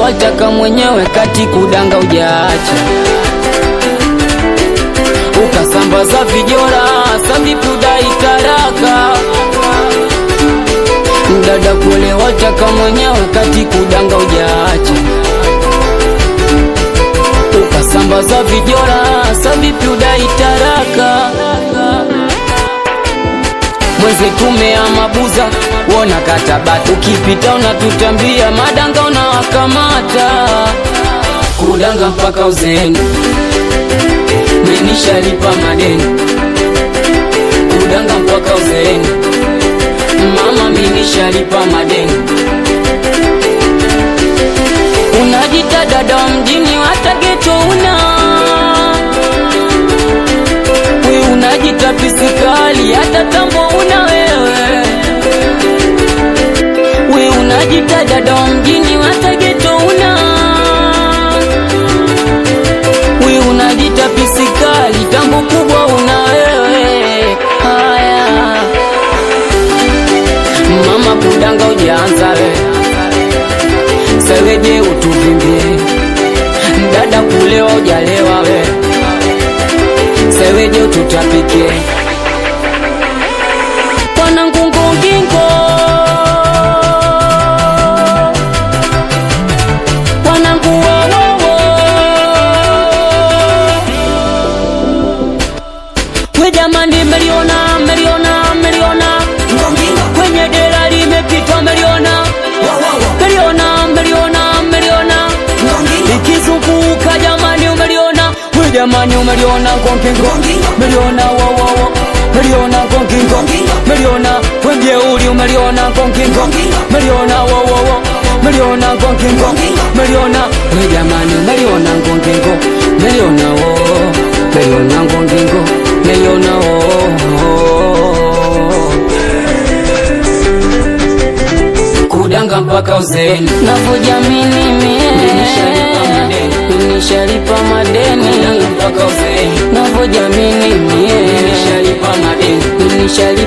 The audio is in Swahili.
wataka mwenyewe kati kudanga ujaacha ukasambaza vijora savipudai taraka dada kule wataka mwenyewe kati kudanga ujaacha ukasambaza vijora savipudai taraka mwezi tumea mabuza wona katabati ukipita unatutambia madanga unawakamata kudanga mpaka uzeni menishalipa madeni kudanga mpaka uzeni mama menishalipa madeni unajita dada wa mjini hata geto una we unajita pisikali hata tambo una wewe we unajita dada wa mjini hata geto una we unajita pisikali tambo kubwa una wewe haya mama kudanga ujaanza we seweje utuvimbie dada kulewa ujalewa we seweje ututapike wanangungungingo wananguwowowo we jamani meliona meliona meliona kwenye dera limepitwa meliona meliona meliona meliona ikizunguka jamani umeliona we jamani umeliona ngongingo meliona wowowo meliona ngongingo meliona wemjeuli umeliona ngongingo meliona wowowo meliona ngongingo meliona we jamani umeliona ngongingo meliona wo meliona ngongingo meliona wo kudanga mpaka uzeni navyojamini Nishalipa madeni. mie nishalipa madeni mpaka uzeni navyojamini mie nishalipa madeni nishalipa